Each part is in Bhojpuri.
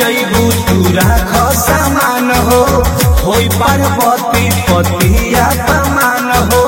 जइबू तू राख सामान हो होई पार्वती पतिया समान हो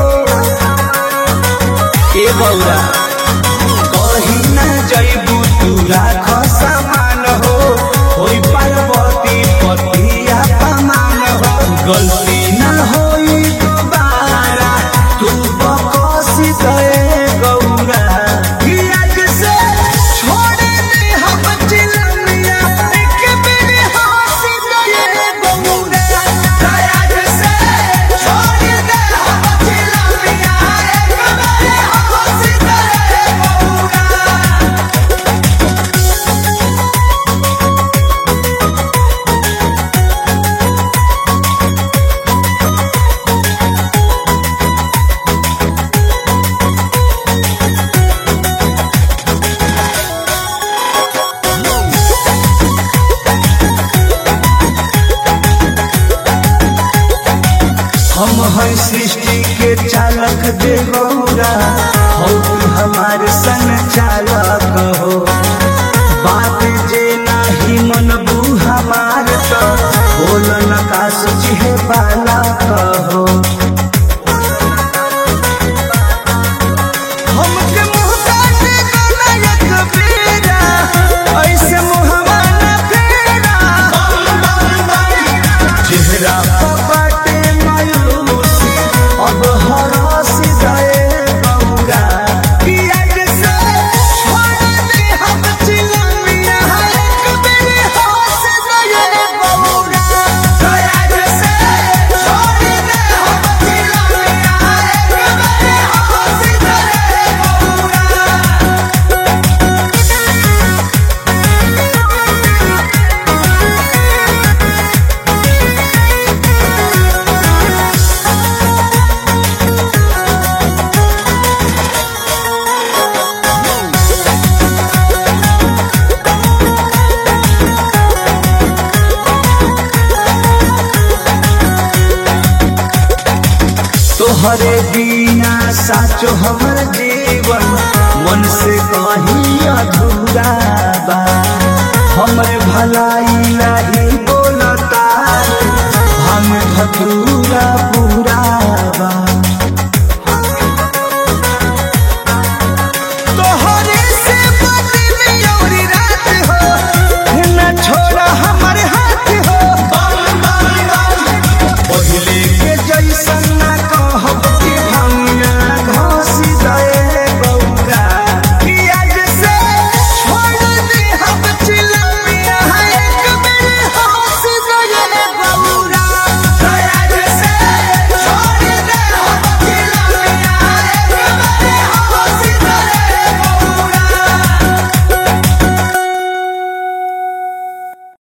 ए बौरा कहीं ना जइबू तू राख सामान हो होई पार्वती पतिया समान हो गलती ना होई दोबारा तू बकसी गए गौरा कि आज से छोड़ दे हम चिलमिया एक बेर हंसी गए गौरा आज से छोड़ दे हम चिलमिया एक बेर हंसी गए गौरा हम हैं सृष्टि के चालक दे गौरा हो तू हमारे संग चालक हो बात जे नाही मनबू हमार तो बोल न का सोची है बालक हो हमके मोहताज बनायक बेरा ऐसे मुहवा न फेरा चेहरा पर बाटे मायूसी अब हरासी गए गौरा कि आज से छोड़ दे हम चिलमिया एक बेर हंस गए गौरा आज से छोड़ दे हम चिलमिया एक बेर हंस गए गौरा तोहरे बिना साचो हमर जीवन मन से कहीं अधूरा बा हमरे भलाई नहीं बोलता हम धतूरा पूरा बा